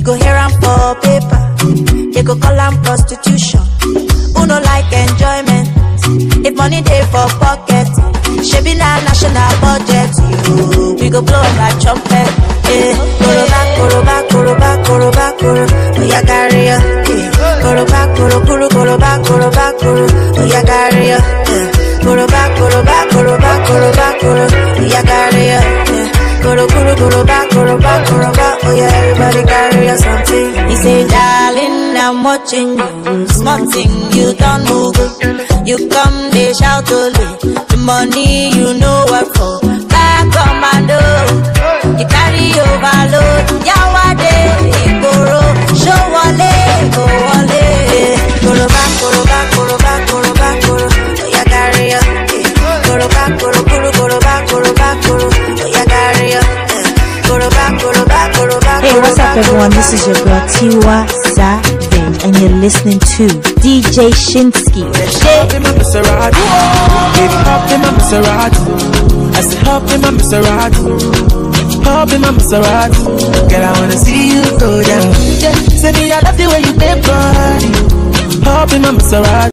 go hear am for paper. They go call am prostitution. Who no like enjoyment? If money dey for pocket, shebi na national budget. You, we go blow like trumpet. Eh, koroba, koroba, koroba, koroba, koro. Oya carry ya. Eh, koroba, koro, koro, koroba, koroba, koro. Oya carry ya. Eh, koroba, koroba, koroba, koroba, koro. Oya carry ya. Eh, koro, koro, koroba, koroba, koroba. Oya everybody carry ya something. He say, darling, I'm watching you. Small thing, you don't move. You come, they shout only. The money you know what for. Back commando. You carry overload. Yawade, Igboro. Show wale, go wale. Koroba, koroba, koroba, koroba, koro. Oya carry ya. eh. Koroba, koro, koro, koroba, koroba, koro. Oya carry ya. eh. Koroba, koroba, koroba, Hey, what's up, koroba, everyone? koroba, This is your girl Tiwa Savage, and you're listening to DJ Shinsky. Hop in my Maserati. Baby, hop in my Maserati. I said, hop in my Maserati. Hop in my Maserati. Girl, I wanna see you go down. Yeah, say me, I love the way you bend body. Hop in my Maserati.